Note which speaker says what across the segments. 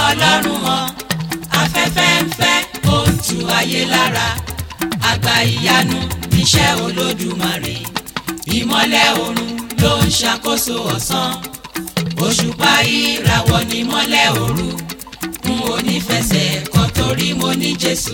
Speaker 1: ọlọ́run hàn afẹ́fẹ́ ń fẹ́ ó ń tu ayé lára àgbà ìyanu níṣẹ́ olódùmarè ìmọ́lẹ̀ oòrùn ló ń ṣàkóso ọ̀sán òṣùpá ìràwọ̀ ní mọ́lẹ̀ òru n ò ní fẹsẹ̀ kọ́ torí mo ní jésù.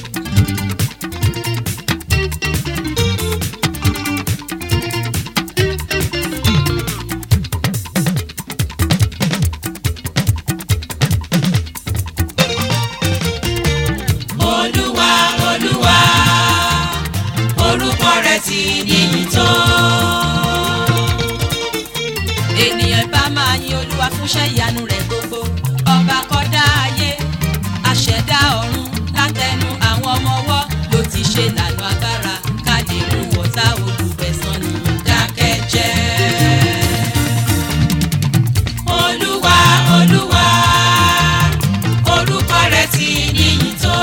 Speaker 1: olúwa olúwa orúkọ rẹ̀ ti níyì tó.
Speaker 2: ènìyàn bá máa yin olúwa fúnṣẹ́ ìyanu rẹ̀ gbogbo ọba kọ́dá ayé aṣẹ̀dá ọ̀run látẹnu àwọn ọmọ ọwọ́ ló ti ṣe lànà agbára ká lè mú wọ́tá olùgbẹ̀sán ni
Speaker 1: dákẹ́jẹ́. olúwa olúwa orúkọ rẹ̀ ti níyì tó.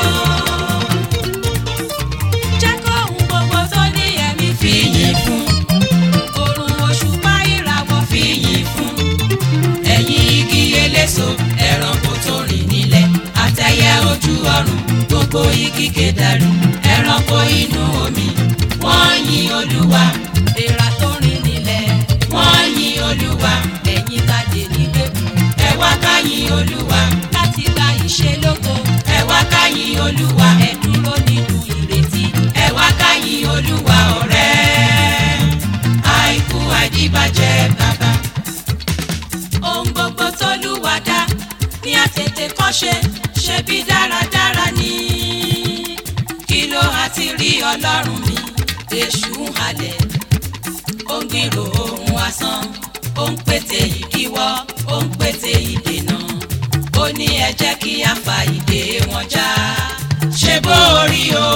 Speaker 2: jẹ́ kó ohun gbogbo tó ní ẹ̀mí fi
Speaker 1: fìyìn fún
Speaker 2: oòrùn òṣùpá ìràwọ̀ fi
Speaker 1: fìyìn fún ẹ̀yin igi eléso ẹranko tó rìn nílẹ̀ àtẹ̀yẹ ojú ọ̀run gbogbo igi kédàrí ẹranko inú omi wọ́n yin olúwa
Speaker 2: èèrà tó rìn nílẹ̀
Speaker 1: wọ́n yin olúwa
Speaker 2: ẹ̀yin tàdé nígbèkùn
Speaker 1: ẹ wá ká yin olúwa
Speaker 2: láti gba ìṣelógo
Speaker 1: ẹ wá ká yin olúwa
Speaker 2: ẹ dúró nínú ìrètí
Speaker 1: ẹ wá ká yin olúwa ọ̀rẹ́ àìkú àdìbàjẹ́ bàbá.
Speaker 2: ohun gbogbo tólúwa dá ní àtètè kọ́ṣe ṣe bí dáradára ní.
Speaker 1: kí ló á ti rí ọlọ́run mi èṣù ń halẹ̀ ó ń gbèrò ohun asán ó ń pètè ìdíwọ́ ó ń pètè ìdènà ó ní ẹ jẹ́ kí a fa ìdè wọn já ṣe bó rí o.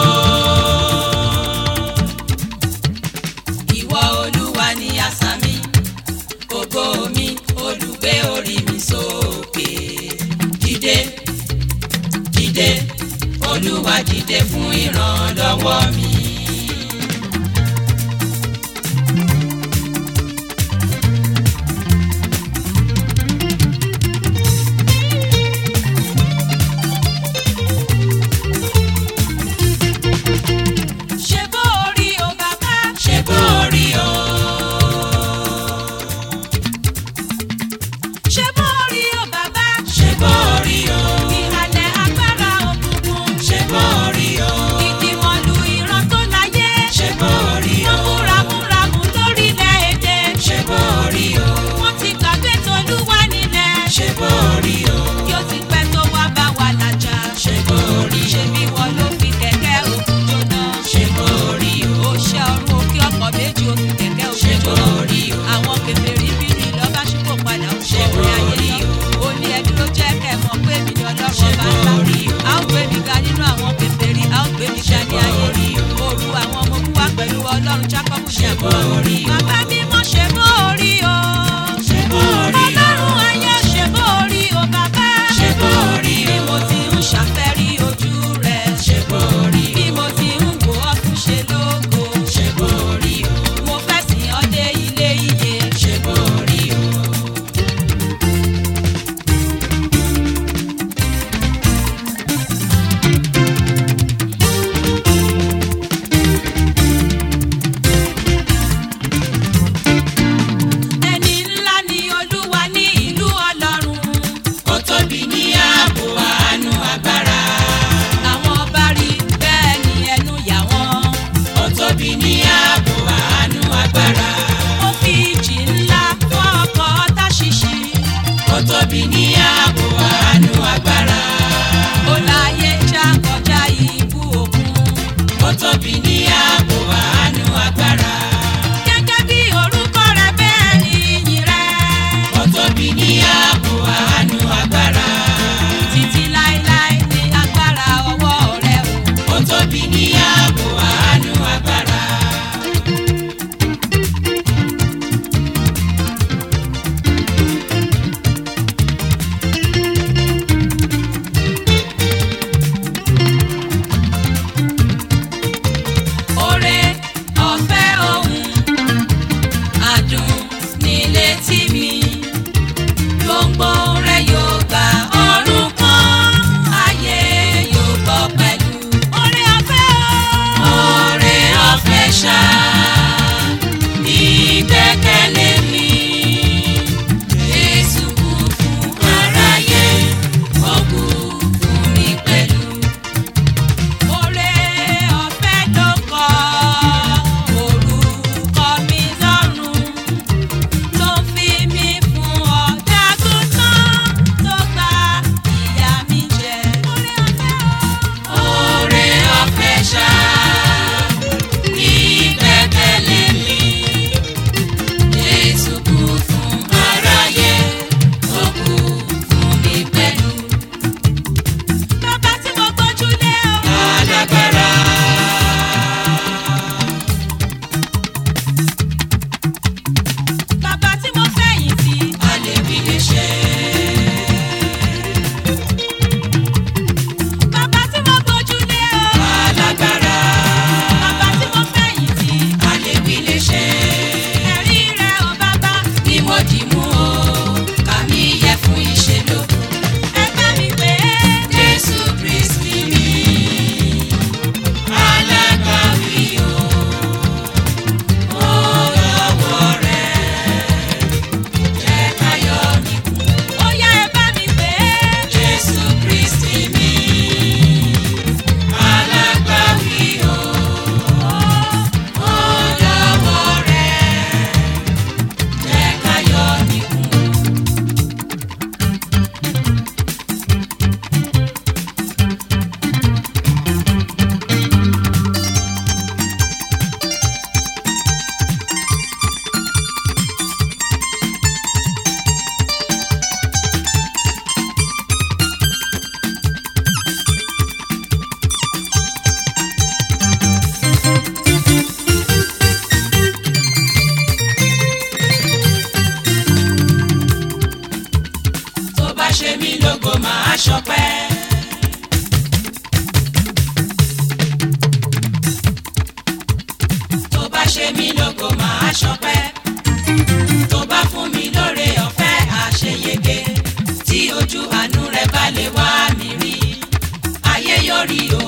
Speaker 1: ìwọ olúwa ni asà mi ògo mi olùgbé orí mi sókè dìde dìde olúwa dìde fún ìrànlọ́wọ́ mi.
Speaker 2: ṣe bó orí o bàbá
Speaker 1: ṣe bó rí o.
Speaker 2: ṣe bó orí o bàbá
Speaker 1: ṣe bó rí o.
Speaker 2: ìhàlẹ̀ agbára òkùnkùn
Speaker 1: ṣe bó rí o.
Speaker 2: ìdìmọ̀lù ìran tó láyé
Speaker 1: ṣe bó rí o.
Speaker 2: wọ́n múramúramù lórílẹ̀‐èdè
Speaker 1: ṣe bó rí o.
Speaker 2: wọ́n ti gbàgbé tolúwa nílẹ̀
Speaker 1: ṣe bó rí o.
Speaker 2: yóò ti pẹ́ tó wá bá wa làjà
Speaker 1: ṣe bó rí o.
Speaker 2: ṣe bí wọn ló fi kẹ̀kẹ́ òkun jóná
Speaker 1: ṣe bó rí o.
Speaker 2: ó ṣe ọrùn òkè ọkọ̀ méjì òkun kẹ̀kẹ́
Speaker 1: ṣe
Speaker 2: òkun
Speaker 1: bó
Speaker 2: jóná
Speaker 1: rí o.
Speaker 2: àwọn kèfèrí bínú ìlọ́ba ṣípò padà ó ṣe
Speaker 1: Ṣé
Speaker 2: orí
Speaker 1: bó
Speaker 2: ayé
Speaker 1: rí
Speaker 2: lọ
Speaker 1: o?
Speaker 2: ó ní ẹ dúró jẹ́ kẹ́ ẹ mọ̀ pé èmi ni ọlọ́run
Speaker 1: Ṣé
Speaker 2: ọba
Speaker 1: bó
Speaker 2: ńlá
Speaker 1: rí o?
Speaker 2: a ó gbé mi ga nínú àwọn kèfèrí a ó gbé mi ga ní
Speaker 1: bó
Speaker 2: ayé
Speaker 1: rí o?
Speaker 2: òru àwọn ọmọ ogun wa pẹ̀lú ọlọ́run jákọ́bù
Speaker 1: Ṣé bó rí o?
Speaker 2: bàbá mímọ́ ṣe bó rí o
Speaker 1: ṣe bó rí o.
Speaker 2: ọlọ́run ayé ṣe bó rí o bàbá
Speaker 1: ṣe bó rí
Speaker 2: bí
Speaker 1: o.
Speaker 2: mo ti ń ṣàfẹ́rí ojú rẹ̀
Speaker 1: ṣe bó rí o.
Speaker 2: bí mo ti ń wò ọ́ fún ṣe lógo
Speaker 1: ṣe bó rí o.
Speaker 2: mo fẹ́ sìn ọ́ dé ilé iye
Speaker 1: ṣe bó rí o. ṣọpẹ́ tó bá fún mi lóore ọ̀fẹ́ àṣeyege tí ojú àánú rẹ bá lè wá mi rí ayé yóò rí o